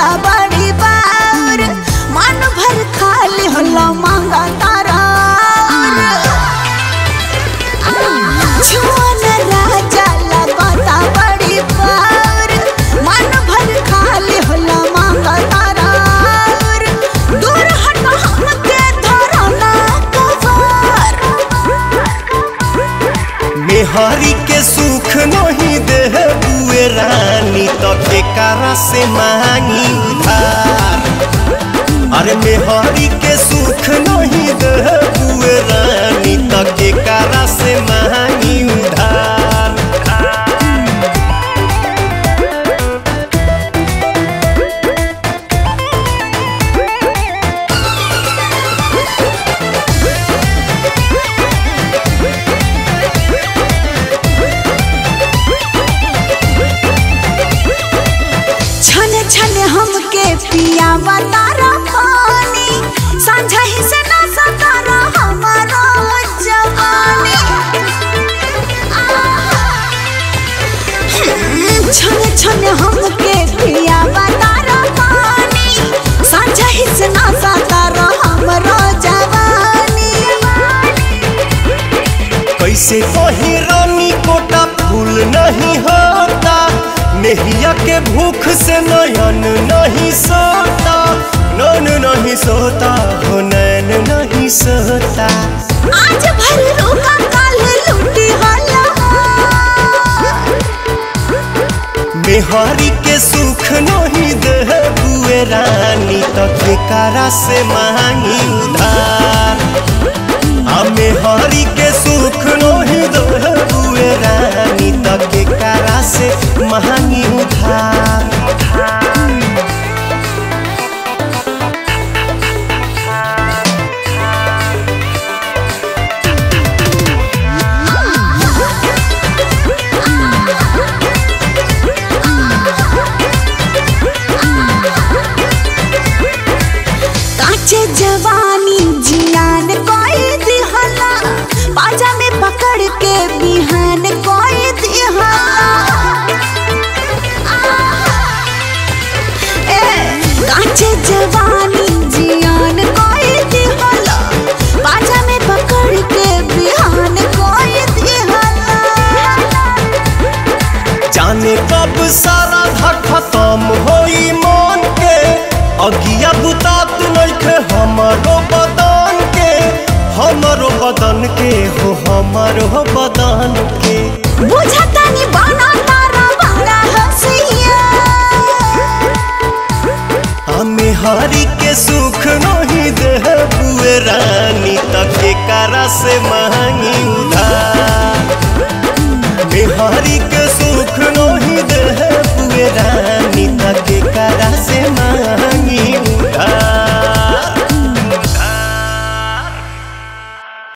लगता बड़ी बार मन भर खाली होला मांगा तारा छुअन राजा लगता बड़ी बार मन भर खाली होला मांगा तारा दूर हट हमके धरना कवर मेहरी के सुख नहीं दे बुए रानी तो केकरा से मांगी उधार अरे मेहरी के सुख नहीं दे बुए रानी तो केकरा से मांगी उधार छन छन हमके पिया तारा पानी सांझा ही से ना सतारा हमारा जवानी छन छन हमके पिया तारा पानी सांझा ही से ना सतारा हमारा जवानी कैसे कहीं रानी कोटा फूल नहीं होता नेहिया के भूख से नयन नहीं सोता नैन नहीं सोता हो नैन नहीं सोता आज भर रोका काल लूटी होला मेहरी के सुख नहीं दे बुए रानी तो केकरा से मांगी उधार आ मेहरी के सुख नहीं दे बुए रानी तो केकरा से मांगी उधार काचे जवानी जियान कोई दिहला पाजा में पकड़ के बिहान कोई दिहला ए काचे जवानी जियान कोई दिहला पाजा में पकड़ के बिहान कोई दिहला जाने कब सारा धक खत्म होई मन के अगिया बुतात नइखे हमरो बदन के हमरो बदन के हो हमरो बदन के बुझता